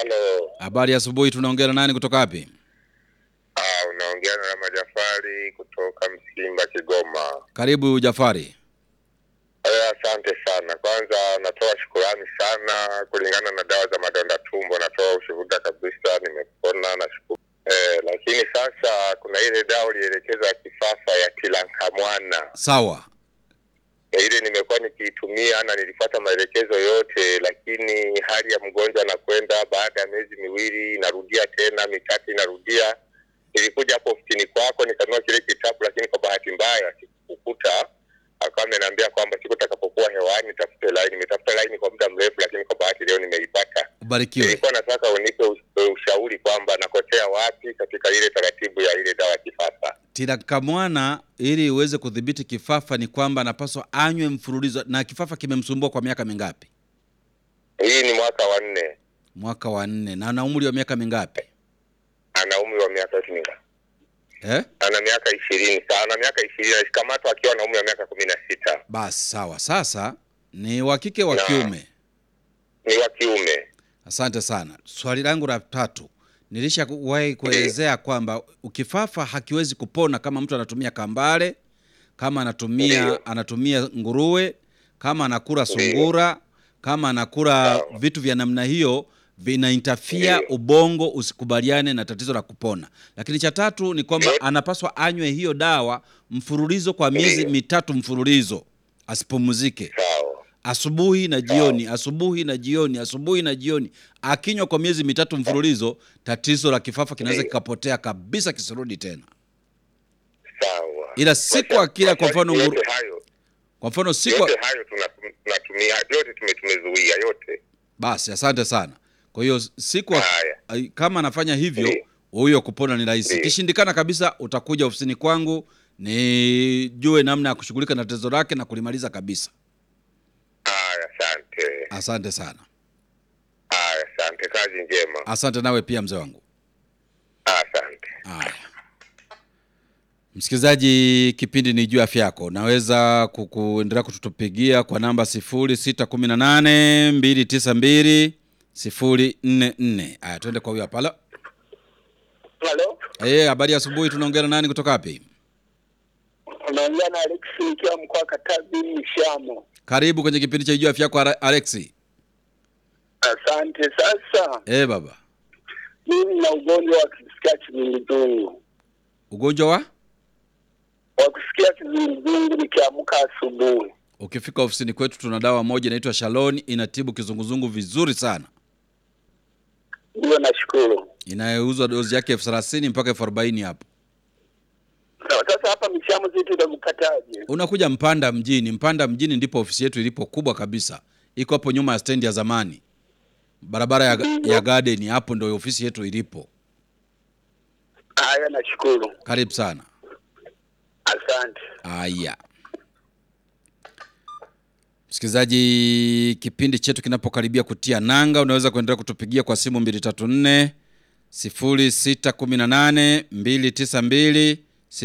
Halo, Habari ya asubuhi, tunaongea na nani kutoka wapi? ah, unaongea na Rama Jafari kutoka Msimba, Kigoma. Karibu Jafari. Eh, asante sana. Kwanza natoa shukurani sana kulingana na dawa za madonda tumbo, natoa ushuhuda kabisa, nimepona nashukuru. Eh, lakini sasa kuna ile dawa ulielekeza ya kisasa ya tilankamwana Sawa. Eh, ile nimekuwa nikiitumia na nilifuata maelekezo yote, lakini hali ya mgonjwa anakwenda baada ya miezi miwili inarudia tena, mitatu inarudia. Nilikuja hapo ofisini kwako nikanunua kile kitabu, lakini kwa bahati mbaya sikukuta. Akawa ameniambia kwamba siku takapokuwa hewani nitafute laini. Nimetafuta laini kwa muda mrefu, lakini kwa bahati leo nimeipata. Ubarikiwe. Nilikuwa nataka unipe us- ushauri kwamba nakosea wapi katika ile taratibu ya ile dawa ya kisasa. Tirakamwana ili uweze kudhibiti kifafa ni kwamba anapaswa anywe mfululizo. Na kifafa kimemsumbua kwa miaka mingapi? Hii ni mwaka wa nne, Mwaka wa nne. Na ana umri wa miaka mingapi? ana umri wa miaka ishirini Eh? ana miaka ishirini ana miaka ishirini alikamatwa akiwa na umri wa miaka kumi na sita Basi sawa. Sasa ni wa kike wa Na. kiume? ni wa kiume Asante sana. Swali langu la tatu, nilishawahi kuelezea kwamba ukifafa hakiwezi kupona kama mtu anatumia kambale, kama anatumia Ndiyo. anatumia nguruwe, kama anakula Ndiyo. sungura, kama anakula Sawa. vitu vya namna hiyo vinaintafia Ndiyo. ubongo usikubaliane na tatizo la kupona. Lakini cha tatu ni kwamba Ndiyo. anapaswa anywe hiyo dawa mfululizo kwa miezi Ndiyo. mitatu mfululizo, asipumzike sawa asubuhi na jioni, asubuhi na jioni, asubuhi na jioni. Akinywa kwa miezi mitatu mfululizo, tatizo la kifafa kinaweza Ndiyo. kikapotea kabisa, kisirudi tena. sawa Ila siku Kwa- akila kwa mfano yote nguru- hayo Kwa mfano siku, yote hayo tuna- tunatumia yote tume- tumezuia yote basi asante sana. Kwa hiyo siku ak- Haya. ai- kama anafanya hivyo, Ndiyo. huyo kupona ni rahisi. Ndiyo. Kishindikana kabisa, utakuja ofisini kwangu nijue namna ya kushughulika na tatizo lake na kulimaliza kabisa. haya asante Asante sana, haya asante kazi njema asante nawe pia mzee wangu. asante Haya, msikilizaji, kipindi ni juu ya afya yako. Naweza kuendelea kututupigia kwa namba 0618 292 044. Haya, twende kwa huyo hapa. Halo. Halo, Eh, habari ya asubuhi. Tunaongea na nani kutoka wapi? unaongea na Alex nikiwa mkoa wa Katavi Mshamo. Karibu kwenye kipindi cha juu ya afya yako Ara- Alexi. Asante. Sasa Eh, baba, mimi na ugonjwa wa kusikia kizunguzungu, ugonjwa wa wa kusikia kizunguzungu nikiamka asubuhi. ukifika ofisini kwetu tuna dawa moja inaitwa Shalon, inatibu kizunguzungu vizuri sana, Ndio, nashukuru. inayouzwa dozi yake elfu thelathini mpaka elfu arobaini hapo. Sawa, Sasa hapa Mshamo zetu utakupataje? unakuja Mpanda mjini. Mpanda mjini ndipo ofisi yetu ilipo kubwa kabisa, iko hapo nyuma ya stendi ya zamani, barabara ya, ya Garden. Hapo ndio ofisi yetu ilipo. Haya, nashukuru. Karibu sana. Asante. Haya, msikilizaji, kipindi chetu kinapokaribia kutia nanga, unaweza kuendelea kutupigia kwa simu 234 0618 292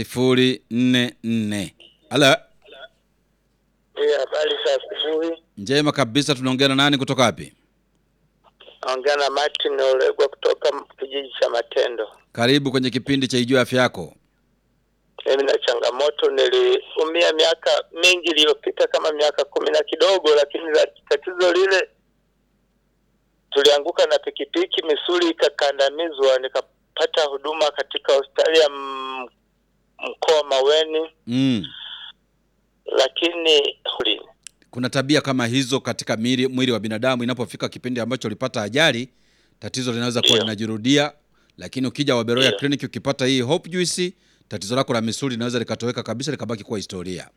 044. Halo, Eh, habari za asubuhi. njema kabisa. Tunaongea na nani kutoka wapi? Naongea na Martin Olegwa kutoka kijiji cha Matendo. Karibu kwenye kipindi cha Ijue Afya Yako. Mimi na changamoto, niliumia miaka mingi iliyopita, kama miaka kumi na kidogo, lakini la- tatizo lile, tulianguka na pikipiki, misuli ikakandamizwa, nikapata huduma katika hospitali ya m- mkoa Maweni, Mm. lakini huli Kuna tabia kama hizo katika mwili, mwili wa binadamu. Inapofika kipindi ambacho ulipata ajali, tatizo linaweza kuwa Ndio. linajirudia, lakini ukija Waberoya Ndio. Clinic ukipata hii Hope Juice, tatizo lako la misuli linaweza likatoweka kabisa, likabaki kuwa historia.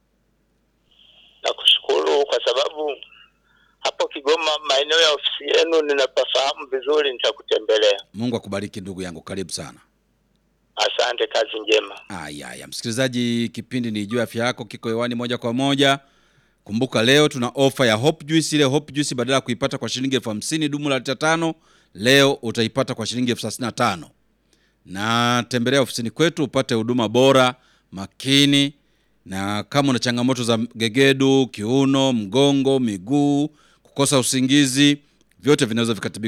nakushukuru kwa sababu hapo Kigoma, maeneo ya ofisi yenu ninapafahamu vizuri, nitakutembelea. Mungu akubariki ndugu yangu, karibu sana. Asante, kazi njema. Aya, aya. Msikilizaji, kipindi ni Ijue Afya Yako kiko hewani moja kwa moja. Kumbuka leo tuna ofa ya Hope Juice. Ile Hope Juice badala ya kuipata kwa shilingi elfu hamsini dumu la lita tano, leo utaipata kwa shilingi elfu thelathini na tano. Na tembelea ofisini kwetu upate huduma bora, makini, na kama una changamoto za gegedu, kiuno, mgongo, miguu, kukosa usingizi, vyote vinaweza vikatibika